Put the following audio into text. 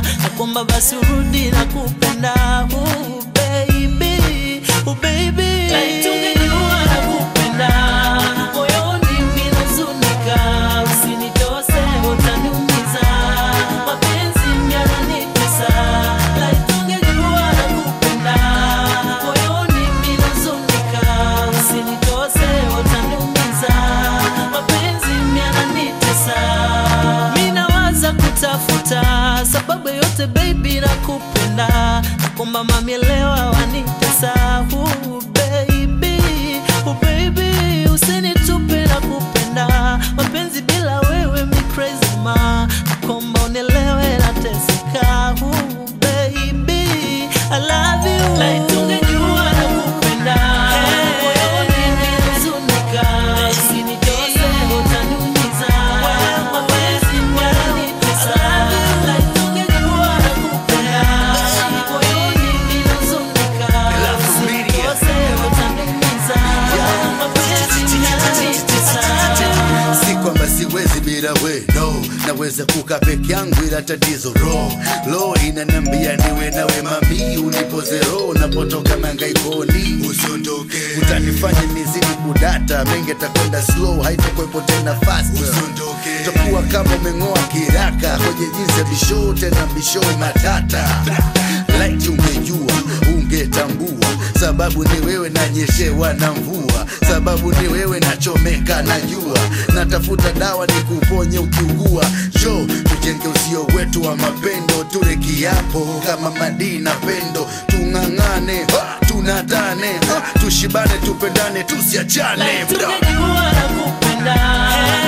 na kwamba basi urudi na kupenda uh, baby, uh, baby. Like tungejua na kupenda moyoni minazunika, usinitose utaniumiza, mapenzi yananitesa. Like tungejua na kupenda moyoni minazunika, usinitose utaniumiza, mapenzi yananitesa. Minawaza kutafuta sababu yote baby na kupenda na kwamba mamielewa wanitesa uh, baby, uh, baby usinitupe na kupenda mapenzi bila wewe mi crazy ma na kwamba unielewe nateseka uh, baby I love you like tungejua na kupenda moyoni ninahuzunika usinitose utaniumiza mapenzi yananitesa like tungejua na kupenda moyoni ninahuzunika usinitose utaniumiza mapenzi yananitesa si kwamba siwezi bila we no naweza kuka peke yangu ila tatizo ro lo inanambia niwe nawe mami unipoze ro napotoka mangaikoni usiondoke utanifanya nizidi kudata mengi takwenda slow haitakuwepo tena fast usiondoke takuwa kama umeng'oa kiraka kwenye jinsi ya bisho tena bisho matata like ungejua ungetambua sababu ni wewe nanyeshewa na mvua sababu ni wewe nachomeka na jua natafuta dawa ni kuponye ukiugua jo tujenge usio wetu wa mapendo ture kiapo kama madii na pendo tung'ang'ane ha, tunatane ha, tushibane tupendane tusiachane bra. tungejua na kupenda